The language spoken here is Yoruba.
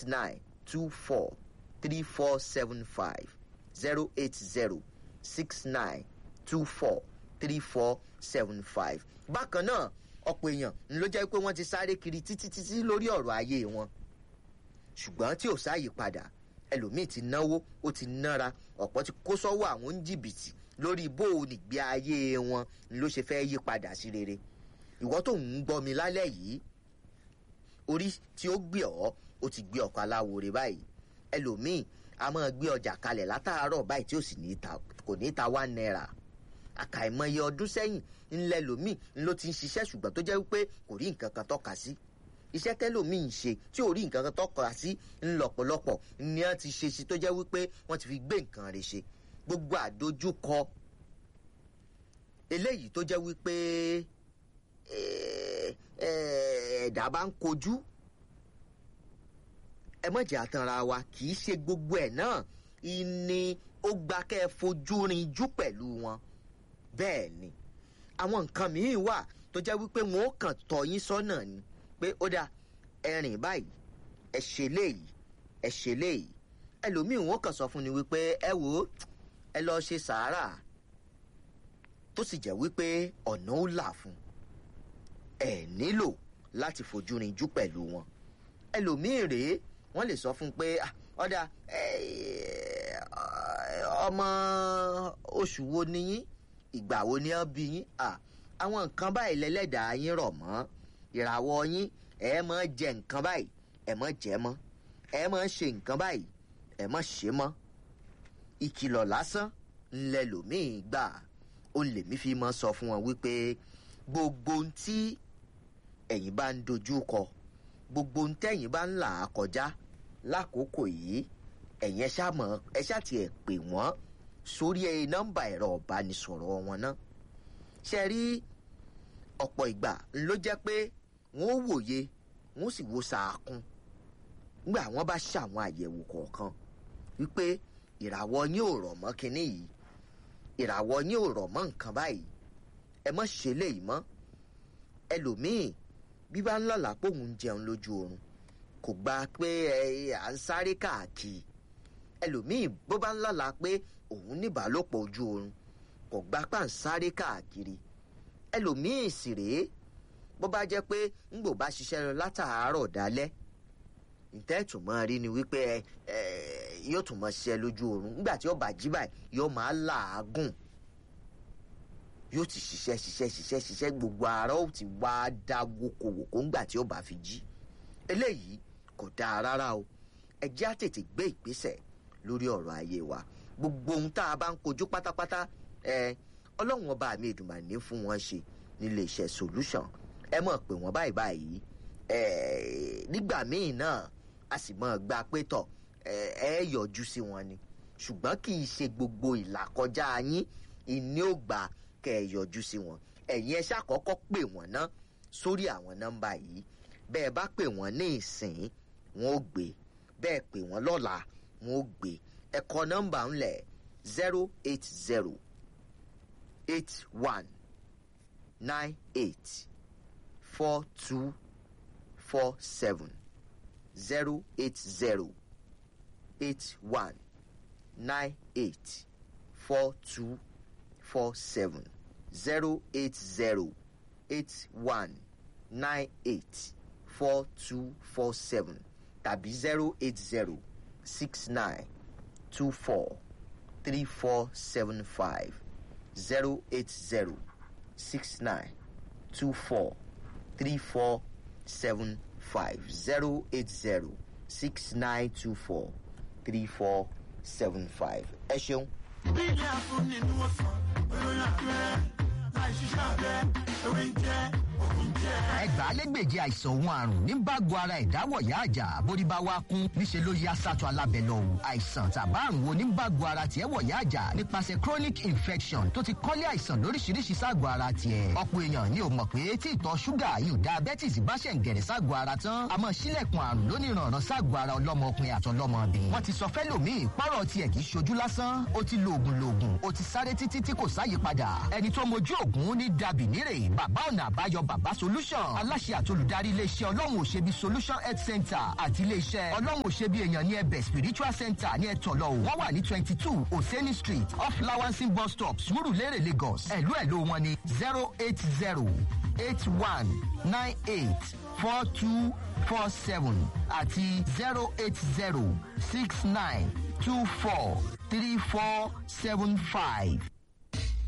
six nine two four three four seven five zero eight zero six nine two four three four seven five. bákan náà ọ̀pọ̀ èèyàn ń ló jẹ́ pé wọ́n ti sáré kiri títí títí lórí ọ̀rọ̀ ayé wọn ṣùgbọ́n tí ò sáàyè padà ẹlòmíì ti náwó ó ti nára ọ̀pọ̀ ti kó sọ́wọ́ àwọn oníjìbìtì lórí bó o nìgbé ayé wọn ló ṣe fẹ́ yí padà sí rere ìwọ tó ń gbọ́ mi lálẹ́ yìí orí tí ó gbé ọ ó ti gbé ọkọ̀ aláwòrè báyìí ẹlòmíì a máa gbé ọjà kalẹ̀ látàárọ̀ báyìí tí ó sì kò ní ta one naira àkàìmọye ọdún sẹ́yìn ńlẹ̀ lòmíì ló ti ń ṣiṣẹ́ ṣùgbọ́n tó jẹ́ wípé kò rí nǹkan kan tọ́ka sí iṣẹ́ tẹ́lòmíì ń ṣe tí ò rí nǹkan kan tọ́ka sí ńlọ́pọ̀lọpọ̀ ni wọ́n ti ṣe sí tó jẹ́ wípé wọ́n ti fi gbé nǹkan rẹ̀ ṣe gbogbo àdójúkọ eléyìí tó jẹ́ wípé ẹ̀ẹ́dá bá ń kojú ẹ má jẹ́ àtànra wa kì í ṣe gbogbo ẹ̀ náà ìní ó gba kẹ́ ẹ fojú rinjú pẹ̀lú wọn bẹ́ẹ̀ ni àwọn nǹkan míì wà tó jẹ́ wípé wọn ó kàn tọ́ yín sọ́nà ni pé ó dáa ẹ rìn báyìí ẹ ṣe léyìí ẹ ṣe léyìí ẹlòmíì wọn kàn sọ fún ni wípé ẹ wò ó ẹ lọ ṣe sàárà tó sì jẹ́ wípé ọ̀nà ó là fún ẹ nílò láti fojú rinjú pẹ̀lú wọn ẹlòmíì rèé wọ́n lè sọ fún un pé ọ̀dà ọmọ oṣù wo ni yín ìgbà wo ni wọ́n bí yín àwọn nǹkan báyìí lẹ́lẹ́dàá yín rọ̀ mọ́ ìràwọ̀ yín ẹ mọ́ jẹ nǹkan báyìí ẹ mọ́ jẹ mọ́ ẹ mọ́ ṣe nǹkan báyìí ẹ mọ́ ṣe mọ́ ìkìlọ̀ lásán ńlẹ̀ lòmíì gbà ó lèmi fi mọ́ sọ fún wọn wípé gbogbo ohun tí ẹ̀yin bá ń dojú kọ gbogbo ohun tẹ́yin bá ń là á kọjá lákòókò yìí ẹ̀yin ẹ ṣáà mọ̀ ẹ ṣáà tiẹ̀ pè wọ́n sórí ẹ nọ́mbà ẹ̀rọ ìbánisọ̀rọ̀ wọn náà ṣe rí ọ̀pọ̀ ìgbà ló jẹ́ pé wọ́n ó wòye wọ́n sì wo sàákún nígbà wọ́n bá ṣàwọn àyẹ̀wò kọ̀ọ̀kan wípé ìràwọ̀ yín ò rọ̀ mọ́ kinní yìí ìràwọ̀ yín ò rọ̀ mọ́ nǹkan báyìí ẹ mọ́ ṣe léyìí mọ́ ẹlòmíì bí bá ń lọ́la pé òun jẹun lójú oorun kò gba pé ẹ à ń sáré káàkiri ẹlòmíì bó bá ń lọ́la pé òun níbàálòpọ̀ ojú oorun kò gba pà ń sáré káàkiri ẹlòmíì sì rèé bó bá jẹ́ pé ńgbò bá ṣiṣẹ́ lọ látàárọ̀ dálẹ́ ìtẹ́tù mọ́ rí ni wípé ẹ yóò tún mọ́ ṣiṣẹ́ lójú oorun nígbà tí ó bá jí báyìí yóò máa làágùn yóò ti ṣiṣẹ́ ṣiṣẹ́ ṣiṣẹ́ ṣiṣẹ́ gbogbo ara ó ti wá dá wokòwòkó ńgbà tí ó bá fi jí eléyìí kò dáa rárá o ẹ jẹ́ á tètè gbé ìgbésẹ̀ lórí ọ̀rọ̀ ayé wa gbogbo ohun tá a bá ń kojú pátápátá ẹ ọlọ́run ọba mi ìdùnnà ní fún wọn ṣe nílé iṣẹ́ solution ẹ mọ̀ pé wọ́n báyìí báyìí ẹ nígbà míì náà a sì mọ̀ gba pé tọ̀ ẹ yọjú sí wọn ni ṣùgbọ́n kì í ṣe gbogbo ìlàkọjá yín ìní ò gbà kẹ́ ẹ yọjú sí wọn ẹ̀yin ẹ ṣàkọ́kọ́ pè wọ́n ná sórí àwọn nọ́mbà yìí bẹ́ẹ̀ bá pè wọ́n ní ìsìn wọn ò gbé bẹ́ẹ̀ pè wọ́n lọ́la wọn ò gbé ẹ kọ nọ́mbà ńlẹ̀ zero eight zero eight one nine eight four two four seven zero eight zero eight one nine eight four two four seven zero eight zero eight one nine eight four two four seven tàbí zero eight zero six nine two four three four seven five zero eight zero six nine two four three four seven five zero eight zero six nine two four three four seven five ẹ ṣeun. bí ilé àfúnni ni wọ́n sọ olórí àpẹẹrẹ láì ṣiṣẹ́ abẹ ewé ń jẹ́ òkun jẹ́. ẹgbàálẹ́gbèje àìsàn òun àrùn ní bágo ara ìdáwọ̀yá àjà bórí bá wá kún níṣẹ́ ló yá sátọ̀ alábẹ́ lọ o àìsàn tàbá àrùn wo ní bágo ara tiẹ̀ wọ̀yá àjà nípasẹ̀ chronic infection tó ti kọ́lé àìsàn lóríṣiríṣi ságọ̀ ara tiẹ̀ ọ̀pọ̀ èèyàn ni ò mọ̀ pé tí ìtọ̀ ṣúgà yìí diabetes bá ṣẹ̀ ń gẹ̀rẹ̀ ságọ̀ ara tán àmọ́ sílẹ̀kùn àrùn lóníranran ságọ̀ ara ọlọ́mọkùnrin àtọlọ́mọbìnrin wọ́n ti sọ fẹ́lòmíì pọ́rọ̀ tiẹ̀ kì í ṣojú lásán ó ti lo oògùn loògùn ó ti sáré títí tí kò sáyè padà ẹni tó mojú oògùn ní dàbí nírè bàbá ọ̀nà àbáyọ baba solution aláṣẹ àtolùdarí iléeṣẹ́ ọlọ́run òṣèbí solution health center àti iléeṣẹ́ ọlọ́run òṣèbí èèyàn ní ẹbẹ̀ spiritual center ní ẹ̀tọ́lọ́ o wọ́n wà ní twenty two oseni street off lawansin bus stop surulere lagos ẹ̀lú ẹ̀lú wọn ní zero eight zero eight one nine eight four two four seven àti zero eight zero six nine two four three four seven five.